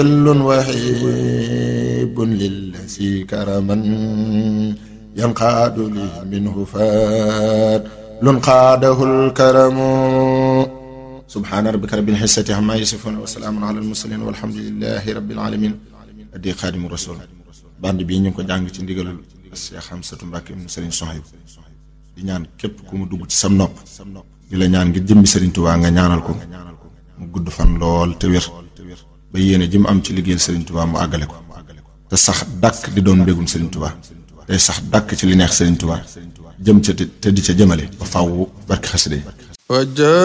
كل وهيب للذي كرما ينقاد لي منه فات قاده الكرم سبحان ربك رب العزة عما يصفون وسلام على المرسلين والحمد لله رب العالمين addi xaadimu rasul band bii ñu ngi ko jàng ci ndigalul Cheikh Hamsatu Mbàkke ibnu Sëriñ Sohayb di ñaan képp ku mu dugg ci sam nopp di la ñaan ngir jëmmi Sëriñ Tuubaa nga ñaanal ko mu gudd fan lool te wér ba yéene ji mu am ci liggéeyal Sëriñ Tuubaa mu àggale ko te sax dàkk di doon mbégum Sëriñ Tuubaa tey sax dàkk ci li neex Sëriñ Tuubaa jëm ca te di ca jëmale ba fàww barki xasida yi